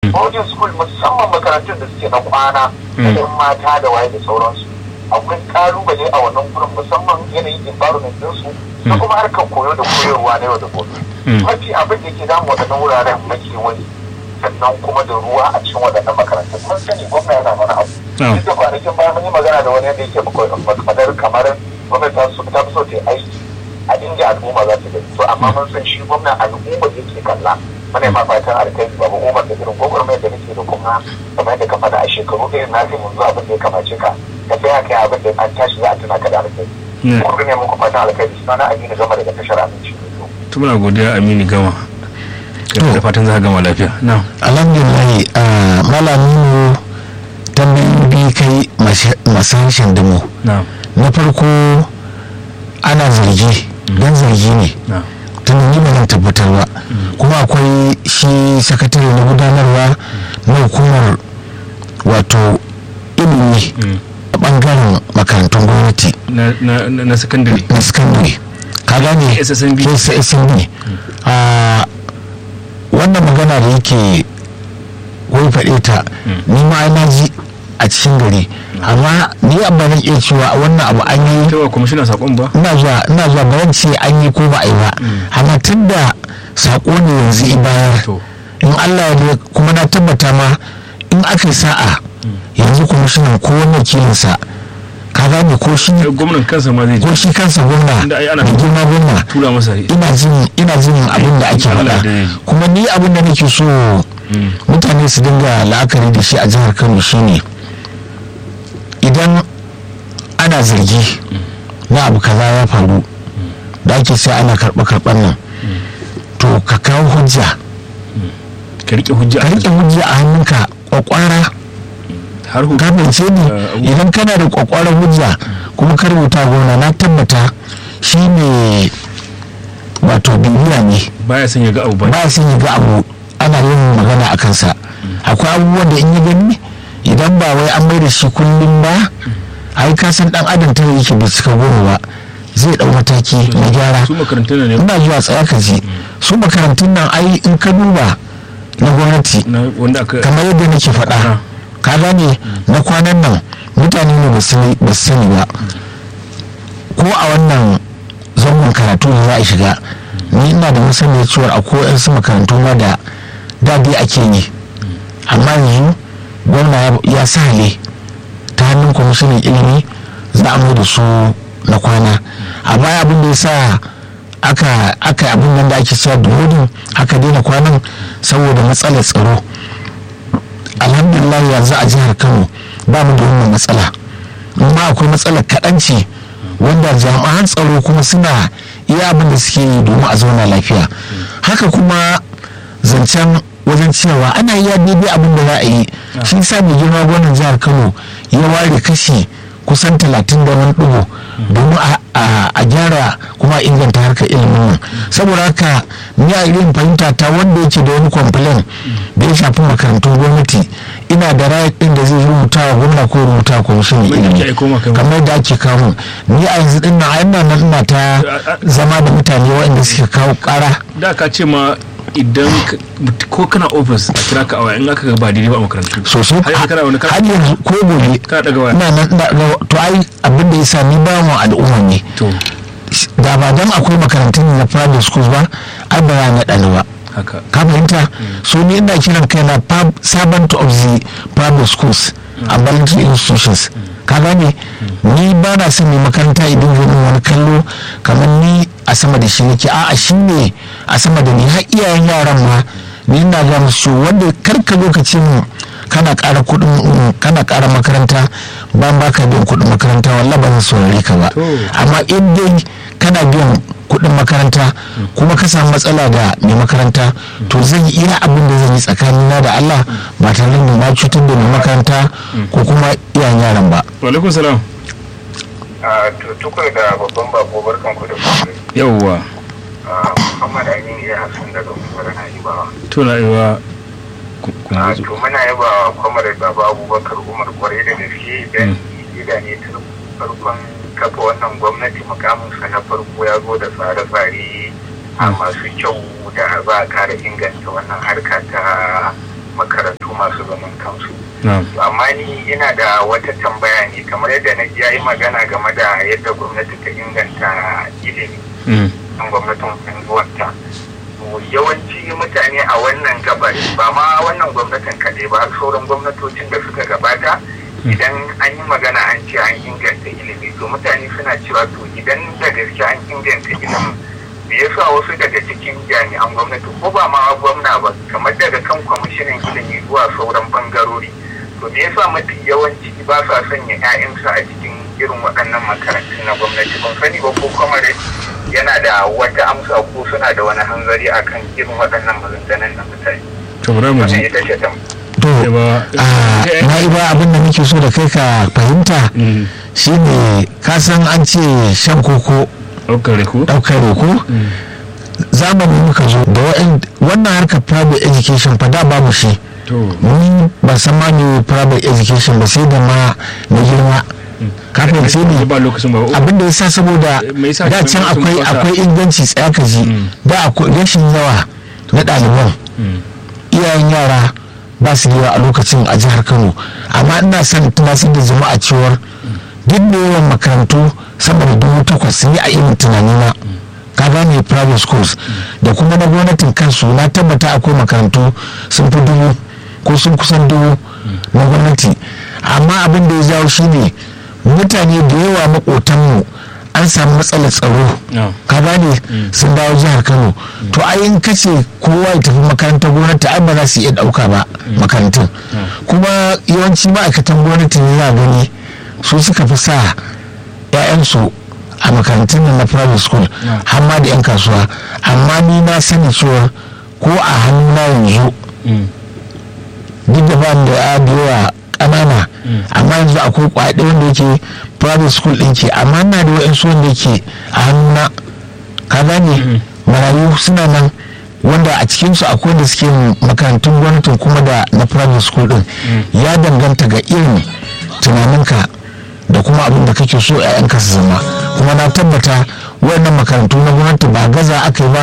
boarding school musamman makarantun da suke na kwana da yan mata da waye da sauransu akwai kalubale a wannan gurin musamman yanayin environment ɗinsu da kuma harkar koyo da koyarwa na yau da gobe mafi abin da ke damu waɗannan wuraren makewayi sannan kuma da ruwa a cikin waɗannan makarantun mun sani gwamna yana mana abu duk da kwanakin baya mun yi magana da wani yadda yake makwadar kamar gwamnati ta so ta fi so ta yi aiki a inda al'umma za su gani to amma mun san shi gwamna al'umma yake kalla muna yi ma fatan alkai babu umar da irin gwagwarmayar da nake da kuma kamar yadda ka faɗa a shekaru irin na mun zo abin da ya kamace ka ka tsaya kai abin da an tashi za a tuna ka da alkai kuma ne muku fatan alkai suna na aminu gama daga tashar aminci to muna godiya aminu gama da fatan za ka gama lafiya na alhamdulillah malamin tambayoyi biyu kai masu harshen damo na na farko ana zargi don zargi ne na tun yi ba zan tabbatar ba kuma akwai shi sakatare na gudanarwa na hukumar wato ilimi a bangaren makarantun gwamnati na na na secondary na sakandare ka gane SSNB. SSNB a wannan magana da yake wai faɗe ta ni ma na ji a cikin gari amma ni abba zan iya cewa wannan abu an yi ta wa kwamishina sakon ba ina zuwa ina zuwa ba zan ce an yi ko ba a yi ba amma tun da saƙo ne yanzu i bayar to in Allah ya ne kuma na tabbata ma in aka yi sa'a yanzu kwamishinan ko wani wakilinsa ka gane ko shi eh, gwamnan kansa ma zai ko ji shi kansa gwamna Inda ai ana- da girma gwamna tura masa ina jin ina jin abin da ake Allah faɗa da ya yi. kuma ni abin da nake so mutane su dinga la'akari da shi a jihar Kano shine idan ana zargi na abu kaza ya faru da ake sai ana karɓa karɓar nan to ka kawo hujja ka rike hujja ka riƙe hujja a hannunka kwakwara har hu ka fahimce ni Eh, idan kana da kwakwaran hujja kuma ka rubuta gona na tabbata shi ne wato bibiya ne baya son ya ga abu ba ba sun yi ga abu ana yin magana a kansa akwai abubuwan da in yi gani idan ba wai an mai da shi kullum ba ai ka san dan adam tare yake bai cika goma ba zai dau mataki na gyara su makarantun ne ina zuwa tsaya ka ji su makarantun nan ai in ka duba na gwamnati na wanda aka kamar yadda nake faɗa Ah. ka gane na kwanan nan mutane ne ba su ba su sani ba ko a wannan zangon karatu da za a shiga ni ina da masaniyar cewa akwai yansu makarantu ma da dadi ake yi amma yanzu gwamna ya- ya sa hale ta hannun kwamishinan ilimi za a mai da su na kwana a baya abin da ya sa aka aka abin nan da ake cewa da hodin aka daina kwanan saboda matsalar tsaro alhamdulillah yanzu a jihar kano ba mu da wannan matsala amma akwai matsalar kaɗanci wanda jami'an tsaro kuma suna iya abin da suke yi domin a zauna lafiya haka kuma zancen wajen cewa ana iya daidai abin da za a yi shi sa mai girma gwamnan jihar kano ya ware kashi kusan talatin da wani ɗigo domin a- a a gyara kuma a inganta harkar ilimin nan saboda haka ni a irin fahimta ta wanda yake da wani complain da ya shafi makarantun gwamnati ina da right din da zai rubuta wa gwamna ko rubuta wa kwamishinan Wanda ilimi ake aiko maka. kamar da ake kawo ni a yanzu din nan a ina nan ina ta zama da mutane waɗanda suke kawo ƙara da ka ce ma idan ka- ko kana ofis a kira ka a waya in aka ga ba daidai ba a makarantu sosai har yanzu kana wani kana har yanzu ko gobe kana daga waya ina nan ina- ina- to ai abin da ya sa ni ba mu al'umma ne to da ba dan akwai makarantun na private schools ba ai ba za na ɗani ba haka ka fahimta so ni ina kiran kaina pub- servant of the private schools a voluntary institutions ka gane ni ba na son mai makaranta idan zai min wani kallo kamar ni a sama da shi nake a'a shi ne a sama da ni har iyayen yaran ma ni ina ga musu wanda karka lokacin kana ƙara kuɗin mm, kana ƙara makaranta ba ba ka biyan kuɗin makaranta wallah ba zan saurare ka ba To. amma in dai kana biyan kuɗin makaranta kuma ka samu matsala da mai makaranta to zan yi iya abin da zan yi tsakanina da Allah ba tare da na cutar da mai makaranta ko kuma iyayen yaran ba wa alaikum salam a tukur da babban bako barkan ku da kuma yawwa Muhammad Aminu ya Hassan daga Umar Na'ibawa. to na iwa ku- ku a zo. to muna yaba kwamar baba abubakar umar kwarai da gaske don gida ne tun farkon kafa wannan gwamnati mukaminsa na farko ya zo da tsare-tsare a masu kyau da za a kara inganta wannan harka ta makarantu masu zaman kansu na'am amma ni ina da wata tambaya ne kamar yadda na ji ya yi magana game da yadda gwamnati ta inganta ilimi Mm. kan gwamnatin zuwanta yawanci mutane a wannan gabar ba ma wannan gwamnatin kaɗai ba har sauran gwamnatocin da suka gabata idan an yi magana an ce an inganta ilimi to mutane suna cewa to idan da gaske an inganta ilimin me yasa wasu daga cikin jami'an gwamnati ko ba ma gwamna ba kamar daga kan kwamishinan ilimi zuwa sauran bangarori to me yasa mafi yawanci ba sa sanya 'ya'yansu a cikin irin waɗannan makarantun na gwamnati ban sani ba ko kwamare yana da wata amsa ko suna da wani hanzari akan irin waɗannan maganganun na mutane to bari mu wannan ji ita ce tam to Yawa. a na'iba abin da nake so da kai ka fahimta Mm. shine ka san an ce shan koko ɗaukar reko ɗaukar roko zamani muka zo da wa'in- wannan harkar private education fa da babu shi to ni ban san ma me private education ba sai da ma na girma kafin sai ne ba lokacin ba abin da ya sa saboda Me yasa da can sun akwai fasa? akwai inganci tsaya ka ji Mm. da akwai rashin yawa na ɗaliban Mm. iyayen yara ba su da yawa a lokacin a jihar kano amma ina son tunasar da jama'a cewar duk da yawan makarantu sama da dubu takwas sun yi a irin tunanina ka gane private schools da kuma na gwamnatin kansu na tabbata akwai makarantu sun fi dubu ko sun kusan dubu na gwamnati amma abin da ya jawo shine mutane da yawa makotanmu an samu matsalar tsaro Yeah. ka gane sun dawo jihar kano to ai in kace kowa ya tafi makarantar gwamnati ai ba za su iya dauka ba makarantun kuma yawanci ma'aikatan gwamnati ne za gani su suka fi sa 'ya'yansu a makarantun nan na private school Yeah. har ma da 'yan kasuwa amma ni na sani cewa ko a hannuna yanzu Mm. duk da ba da ya da yawa ƙanana amma yanzu akwai kwaɗe wanda yake private school ɗin ke amma na da wa'insu wanda yake a hannuna ka gane marayu suna nan wanda a cikinsu akwai wanda suke makarantun gwamnatin kuma da na private school ɗin ya danganta ga irin tunaninka da kuma abin da kake so 'ya'yanka su zama kuma na tabbata wayannan makarantu na gwamnati ba gaza aka yi ba